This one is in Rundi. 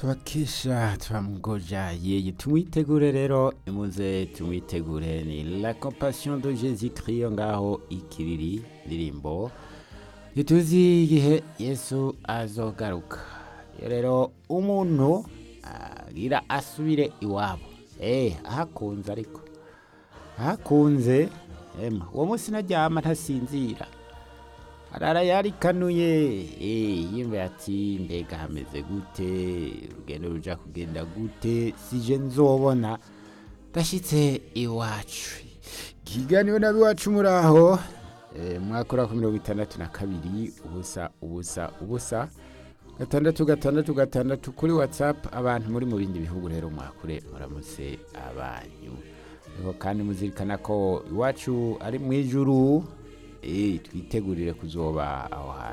tubakesha turamgoja yeye tumwitegure rero imuze tumwitegure ni la compassion de jésus christ ngaho ikiriri ndirimbo ntituzi igihe yesu azogaruka iyo rero umuntu agira asubire iwabo eh ahakunze ariko ahakunze ema uwo munsi naryama ntasinzira arara yarikanuye eh yimba ati mbega hameze gute urugendo ruja kugenda gute sije nzobona ndashitse iwacu kiganiwe nabi wacu muraho eh, mwakora ku mirongo itandatu na kabiri ubusa ubusa ubusa gatandatu gatandatu gatandatu kuri whatsapp abantu muri mu bindi bihugu rero mwakure muramutse abanyu Ariko kandi muzirikana ko iwacu ari mu ijuru eh twitegurire kuzoba aho hantu